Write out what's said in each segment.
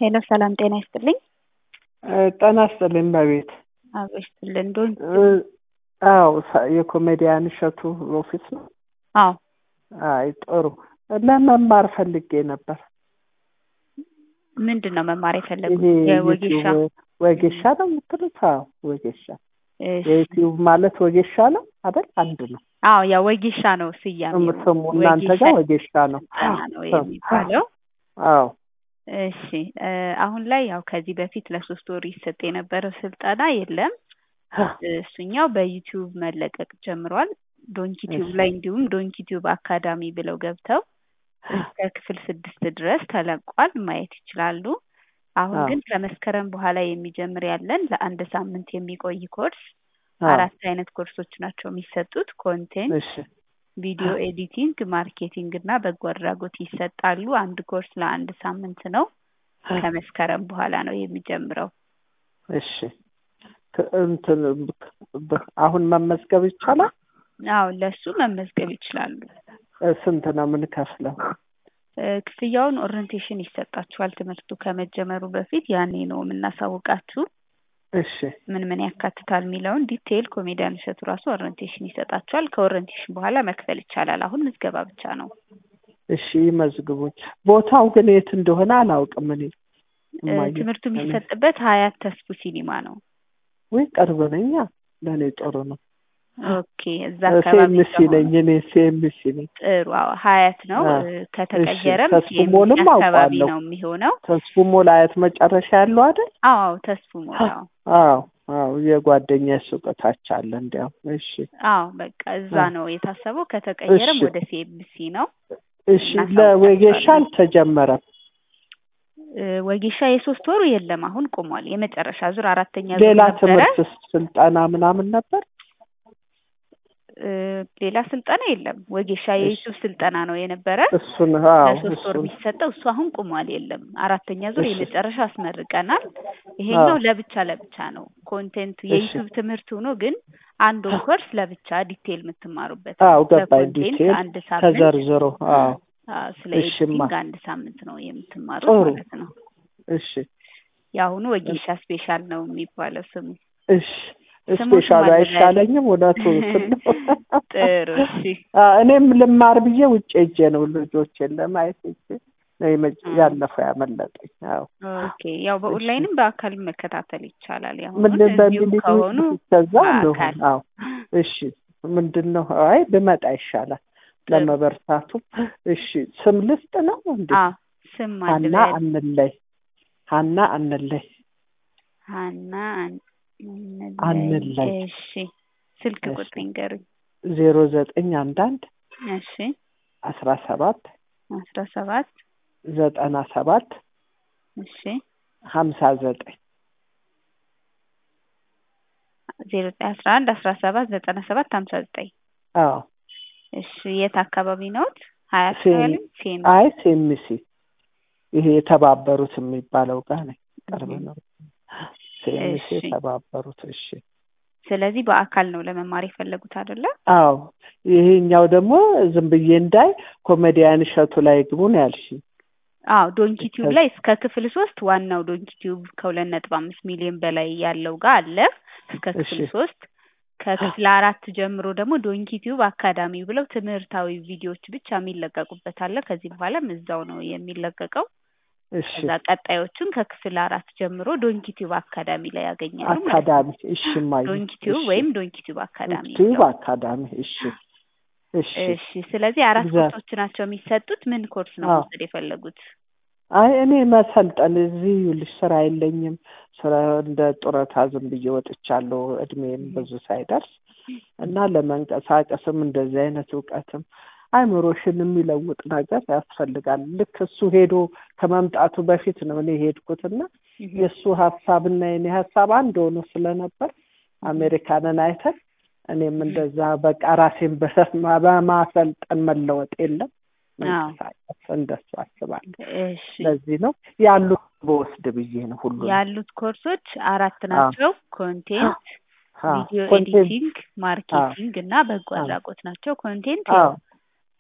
ሄሎ ሰላም ጤና ይስጥልኝ። ጤና ይስጥልኝ በቤት አብሮ ይስጥልን። ዶን አዎ የኮሜዲያን እሸቱ ኦፊስ ነው። አዎ አይ ጥሩ። ለመማር ፈልጌ ነበር። ምንድን ነው መማር የፈለጉት? ይሄ የወጌሻ ዩቲዩብ ወጌሻ ነው የምትሉት? አዎ ወጌሻ። እሺ። የዩቲዩብ ማለት ወጌሻ ነው አይደል? አንድ ነው አዎ ያ ወጌሻ ነው ስያሜው። ስሙ። እናንተ ጋር ወጌሻ ነው። ስልጠና ነው የሚባለው። አዎ እሺ እ አሁን ላይ ያው ከዚህ በፊት ለሶስት ወር ይሰጥ የነበረው ስልጠና የለም። እሱኛው በዩቲዩብ መለቀቅ ጀምሯል። ዶንኪ ቲዩብ ላይ እንዲሁም ዶንኪ ቲዩብ አካዳሚ ብለው ገብተው እስከ ክፍል ስድስት ድረስ ተለቋል፣ ማየት ይችላሉ። አሁን አዎ። ግን ከመስከረም በኋላ የሚጀምር ያለን ለአንድ ሳምንት የሚቆይ ኮርስ አዎ። አራት አይነት ኮርሶች ናቸው የሚሰጡት። ኮንቴንት፣ እሺ ቪዲዮ ኤዲቲንግ፣ ማርኬቲንግ እና በጎ አድራጎት ይሰጣሉ። አንድ ኮርስ ለአንድ ሳምንት ነው። ከመስከረም በኋላ ነው የሚጀምረው። እሺ ክ- እንትን ብ- አሁን መመዝገብ ይቻላል? አዎ ለሱ መመዝገብ ይችላሉ። እ ስንት ነው የምንከፍለው? እ ክፍያውን ኦሪንቴሽን ይሰጣችኋል። ትምህርቱ ከመጀመሩ በፊት ያኔ ነው የምናሳውቃችሁ እሺ ምን ምን ያካትታል የሚለውን ዲቴይል ኮሜዲያን እሸቱ ራሱ ኦሪንቴሽን ይሰጣችኋል። ከኦሪንቴሽን በኋላ መክፈል ይቻላል። አሁን ምዝገባ ብቻ ነው። እሺ ይመዝግቡኝ። ቦታው ግን የት እንደሆነ አላውቅም እኔ እ እማዬ። ትምህርቱ የሚሰጥበት ሀያት ተስፉ ሲኒማ ነው። ወይ ቅርብ ነኛ፣ ለእኔ ጥሩ ነው። ኦኬ እዛ አካባቢ ሴምሲ ከሆኑ ነኝ እኔ ሴምሲ ነኝ። ጥሩ። አዎ ሀያት ነው። አዎ። እ ከተቀየረም ተስፉ ሲኤምሲ ሞልም አካባቢ አውቃለሁ። ነው የሚሆነው። ተስፉ ሞል አያት መጨረሻ ያለው አይደል? አዎ አዎ ተስፉ ሞላው አዎ አዎ የጓደኛ ሱቅ ታች አለ እንዲያው። እሺ አዎ በቃ እዛ አዎ። ነው የታሰበው። ከተቀየረም እሺ። ወደ ሲኤምሲ ነው። እሺ ለወጌሻ እናሳውቃቸዋለን። አልተጀመረም። እ ወጌሻ የሶስት ወሩ የለም፣ አሁን ቆሟል። የመጨረሻ ዙር አራተኛ ዙር ሌላ ነበረ። ትምህርት ስልጠና ምናምን ነበር? እ ሌላ ስልጠና የለም። ወጌሻ የዩቱብ ስልጠና ነው የነበረ እሱን አዎ ለሶስት ወር እሱን የሚሰጠው እሱ አሁን ቆሟል፣ የለም። አራተኛ ዙር እሺ። የመጨረሻ አስመርቀናል። ይሄኛው አዎ። ለብቻ ለብቻ ነው ኮንቴንት እሺ። የዩቱብ ትምህርት ሆኖ ግን አንዱን ኮርስ ለብቻ ዲቴይል የምትማሩበት አዎ ነው። ገባኝ። ለኮንቴንት ዲቴል አንድ ሳምንት ተዘርዝሮ አዎ አዎ፣ ስለ እሽማ ኤዲቲንግ አንድ ሳምንት ነው የምትማሩት ጥሩ ማለት ነው። እሺ የአሁኑ ወጌሻ ስፔሻል ነው የሚባለው ስሙ። እሺ ስሙን ስፔሻሉ ማዘጋጀት። አይሻለኝም? እውነቱ ስል ነው። ጥሩ እሺ። አ፣ እኔም ልማር ብዬ ውጭ ሄጄ ነው ልጆቼን ለማየት ሄጄ ነው የመ- አ። ያለፈው ያመለጠኝ። አዎ ኦኬ ያው በኦንላይንም በአካል መከታተል ይቻላል። ያሁኑን ምን እዚሁ በሚል ከሆኑ ከዛ ነው በአካል አዎ እሺ ምንድን ነው አይ ብመጣ ይሻላል ጥሩ። ለመበርታቱ እሺ ስም ልስጥ ነው እንዴ አዎ ስም ሀና አልበል አንለይ ሀና አንለይ ሀና አን- አንለይ። እሺ ስልክ እሺ። ቁጥር ይንገሩኝ። ዜሮ ዘጠኝ አንዳንድ እሺ አስራ ሰባት አስራ ሰባት ዘጠና ሰባት እሺ ሀምሳ ዘጠኝ ዜሮ ዘጠኝ አስራ አንድ አስራ ሰባት ዘጠና ሰባት ሀምሳ ዘጠኝ አዎ እሺ የት አካባቢ ነዎት? ሀያት ሴም- ነው ያሉኝ? ሴም አይ ሴምሲ ይሄ የተባበሩት የሚባለው ጋር ነኝ ቅርብ ነው ሴምሲ እሺ። የተባበሩት እሺ ስለዚህ በአካል ነው ለመማር የፈለጉት አይደለ? አዎ ይሄኛው ደግሞ ዝም ብዬ እንዳይ ኮሜዲያን እሸቱ ላይ ግቡ ነው ያልሽኝ አዎ ዶንኪ ቲዩብ ላይ እስከ ክፍል ሶስት ዋናው ዶንኪ ቲዩብ ከሁለት ነጥብ አምስት ሚሊዮን በላይ ያለው ጋር አለ እስከ ክፍል እሺ። ሶስት ከክፍል አራት ጀምሮ ደግሞ ዶንኪ ቲዩብ አካዳሚ ብለው ትምህርታዊ ቪዲዮዎች ብቻ የሚለቀቁበት አለ። ከዚህ በኋላም እዛው ነው የሚለቀቀው። እሺ ከዛ ቀጣዮቹን ከክፍል አራት ጀምሮ ዶንኪ ቲዩብ አካዳሚ ላይ ያገኛሉ ማለት ነው። አካዳሚ እሺ ማየ ዶንኪ ቲዩብ እሺ። ወይም ዶንኪ ቲዩብ አካዳሚ ዩቲዩብ ብለው። አካዳሚ እሺ እሺ እሺ ስለዚህ አራት እዛ- ኮርሶች ናቸው የሚሰጡት። ምን ኮርስ ነው አዎ። መውሰድ የፈለጉት? አይ እኔ መሰልጠን እዚህ ይኸውልሽ ስራ የለኝም ስራ እንደ ጡረታ ዝም ብዬ ወጥቻለሁ እድሜም ብዙ ሳይደርስ እና ለመንቀሳቀስም እንደዚህ አይነት እውቀትም አይምሮሽን የሚለውጥ ነገር ያስፈልጋል ልክ እሱ ሄዶ ከመምጣቱ በፊት ነው እኔ ሄድኩትና የእሱ ሀሳብና የኔ ሀሳብ አንድ ሆኖ ስለነበር አሜሪካንን አይተን እኔም እንደዛ በቃ ራሴን በማ- በማሰልጠን መለወጥ የለም አዎ። መንቀሳቀስ እንደሱ አስባለሁ። እሺ ለዚህ ነው ያሉት በወስድ ብዬ ነው ሁሉ ያሉት ኮርሶች አራት ናቸው። ኮንቴንት፣ ቪዲዮ ኮንቴንት ኤዲቲንግ፣ ማርኬቲንግ እና በጎ አዎ። አድራጎት ናቸው። ኮንቴንት አዎ ያው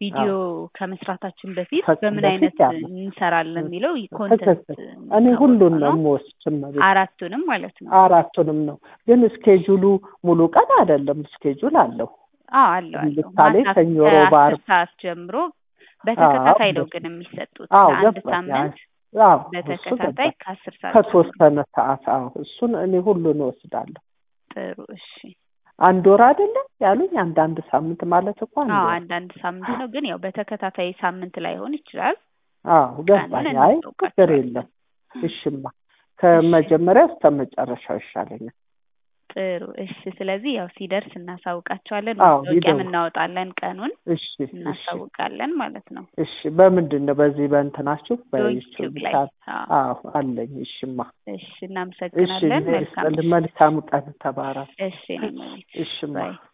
ቪዲዮ ከመስራታችን በፊት ከ- በምን በፊት አይነት ያለ እንሰራለን የሚለው ኮንተንት ትክክል። እኔ ሁሉን ነው የምወስድ እመቤት። አራቱንም ማለት ነው። አራቱንም ነው ግን እስኬጁሉ ሙሉ ቀን አይደለም። እስኬጁል አለው። አዎ አለው አለው። ለምሳሌ ማታ ሰኞ፣ ሮብ፣ ከአስር ዓርብ ሰዓት ጀምሮ በተከታታይ ነው አዎ፣ ግን የሚሰጡት አዎ ለአንድ ገባኝ። ሳምንት አዎ እሱ በተከታታይ ገባኝ። ከአስር ሰዓት ጀምሮ። ከተወሰነ ሰዓት አዎ፣ እሱን እኔ ሁሉን እወስዳለሁ። ጥሩ እሺ። አንድ ወር አይደለም ያሉኝ፣ አንድ አንድ ሳምንት ማለት እኮ አንድ አዎ ወር። አንዳንድ ሳምንት ነው ግን ያው በተከታታይ ሳምንት ላይሆን ይችላል። አዎ ገባኝ። ቀኑን አይ ችግር እናውቃቸዋለን። የለም። እሽማ ከመጀመሪያ እስከ መጨረሻው ይሻለኛል። ጥሩ እሺ። ስለዚህ ያው ሲደርስ እናሳውቃቸዋለን። አዎ ማስታወቂያም ይደውል። እናወጣለን፣ ቀኑን እሺ እሺ እናሳውቃለን ማለት ነው። እሺ። በምንድን ነው በዚህ በእንትናችሁ ዩቲዩብ ላይ በዩቲዩብ አዎ። አዎ አለኝ። እሽማ እሺ እሺ እናመሰግናለን። መልካም መልካም ቀን ተባረክ። እሺ እኔ መቤት እሽማ ባይ